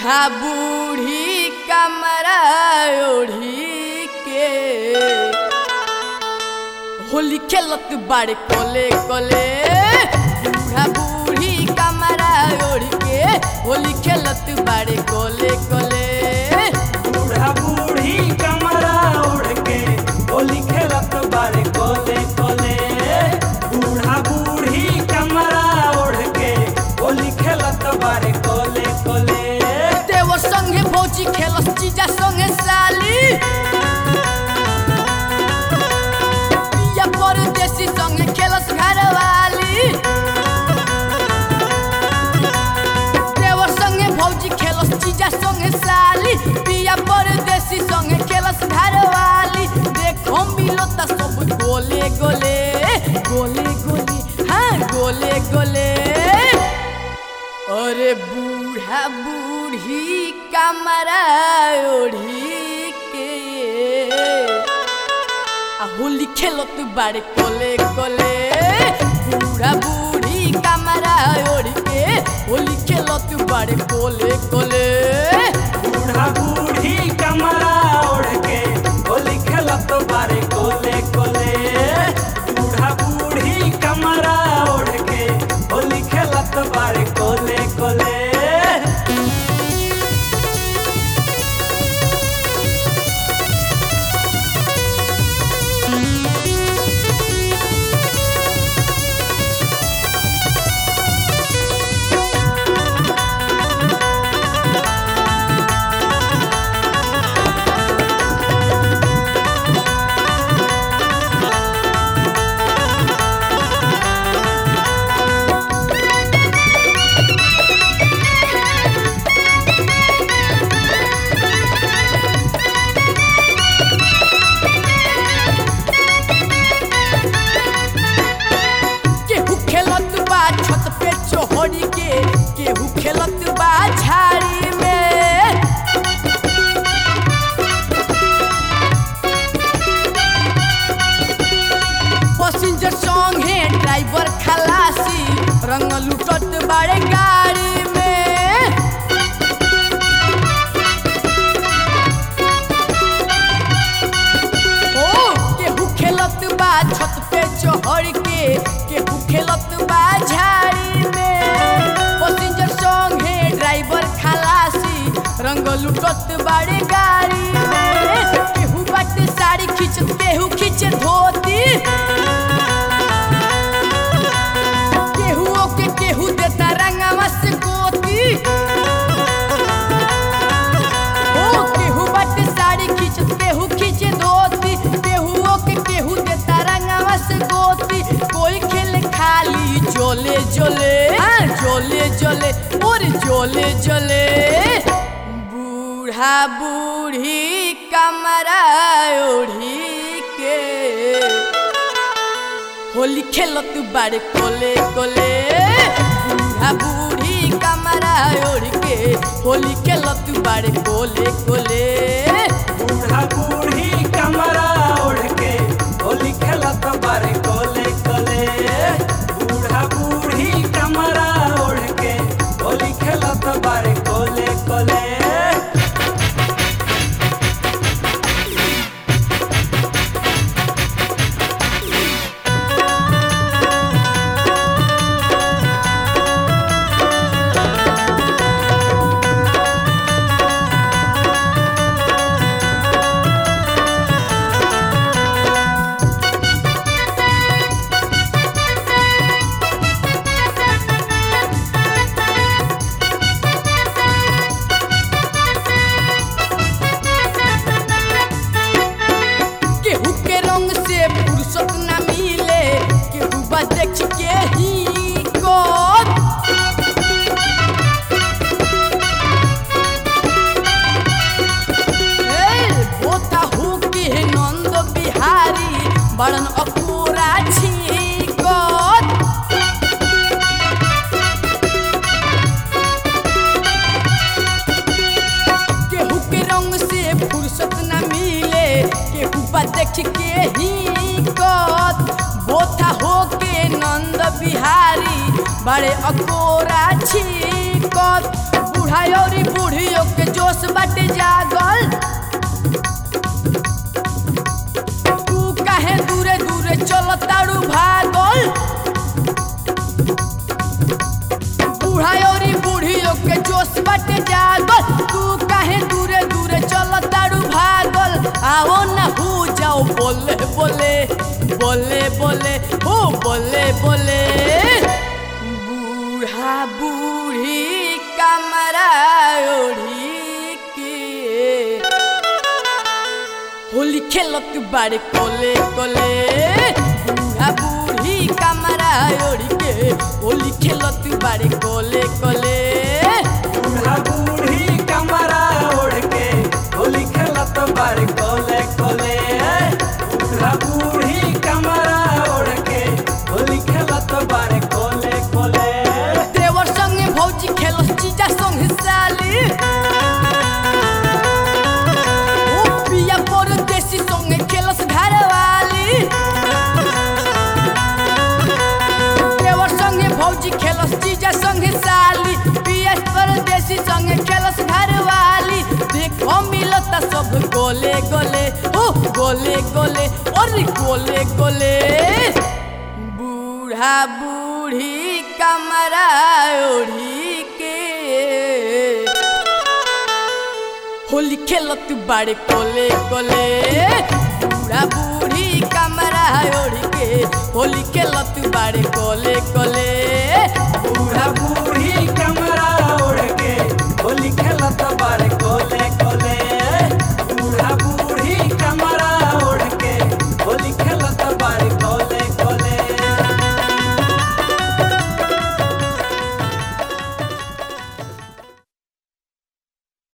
बूढ़ा बूढ़ी कमरा ओढ़ी के होली खेलत बाड़े कोले कोले बूढ़ा बूढ़ी कमरा ओढ़ के होली खेलत बाड़े कोले कोले बूढ़ा बूढ़ी कमरा उड़ के होली खेलत बारे कोले कोले बूढ़ा बूढ़ी कमरा उड़ के होली खेलत बारे कोले कोले देवर संगे भौजी खेलस जीजा संगे साली पिया परदेसी संगे खेलस घरवाली देवर संगे भौजी खेलस जीजा संगे साली पिया परदेसी संगे खेलस घरवाली देखो मिलो त सब गोले गोले गोले गोले हाँ गोले गोले अरे बूढ़ा बूढ़ी कमरा ओढ़ी के आ होली खेलत बाड़े कोले कोले बूढ़ा बूढ़ी कमरा ओढ़ के होली खेलत बाड़े कोले कोले बूढ़ा बूढ़ी कमरा उड़ के होली खेलत बारे कोले कोले बूढ़ा बूढ़ी कमरा उड़ के होली खेलत बारे कोले कोले केहू खेलत बा छत पे चोहरी के केहू खेलत बा झाड़ी में पैसेंजर संगे ड्राइवर खलासी रंग लुटत बाड़े गाड़ी में ओ केहू खेलत बा छत पे चढ़ के केहू खेलत बा झाड़ी में पैसेंजर संगे ड्राइवर खलासी रंग लुटत बाड़े गाड़ी में केहू बाटे साड़ी खींचत केहू खींचे धोती केहू ओके केहू देता रंगवा से गोती ओ केहू बाटे साड़ी खींचत केहू खींचे धोती केहू ओके केहू देता रंगवा से गोती कोई खेले खाली जोले जोले हाँ जोले जोले और जोले जोले बूढ़ा बूढ़ी कमरा ओढ़ी के होली खेलत बाड़े कोले कोले बूढ़ा बूढ़ी कमरा ओढ़ के होली खेलत बाड़े कोले कोले बूढ़ा बूढ़ी कमरा उड़ के होली खेलत बारे कोले कोले बूढ़ा बूढ़ी कमरा उड़ के होली खेलत बारे कोले कोले केहू के रंग से फुर्सत ना मिले केहू बा देख के ही कोत ए, बोता हो के नंद बिहारी बड़न अपूरा छिकोत केहू के रंग से फुर्सत न मिले केहू बा देख के ही कत बोथा हो के नंद बिहारी बड़े अकोरा छिकत बूढ़ा औरी बूढ़ियों के जोश बाटे जागल तू काहे दूरे दूरे चल तारू भागल बूढ़ा औरी बूढ़ियों के जोश बाटे जागल तू काहे दूरे दूरे चल तारू भागल आओ ना हो जाओ बोले बोले बोले बोले हो बोले बोले बूढ़ा बूढ़ी कमरा ओढ़ी के होली खेलत बारे कोले कोले बूढ़ा बूढ़ी कमरा ओढ़ी के होली खेलत बारे कोले कोले बूढ़ा बूढ़ी कमरा ओढ़ के होली खेलत बारे कोले कोले बूढ़ा बूढ़ी कमरा ओढ़ के होली खेलत बारे कोले कोले देवर संगे भौजी खेलस जीजा संगे साली ओ पिया परदेसी संगे खेलस घरवाली देवर संगे भौजी खेलस जीजा संगे साली पिया परदेसी संगे खेलस घरवाली देखो मिलता सब गोले गोले ओ गोले गोले और गोले गोले बूढ़ा बूढ़ी कमरा ओढ़ी के होली खेलत बाड़े कोले कोले बूढ़ा बूढ़ी कमरा ओढ़ी के होली खेलत बाड़े कोले कोले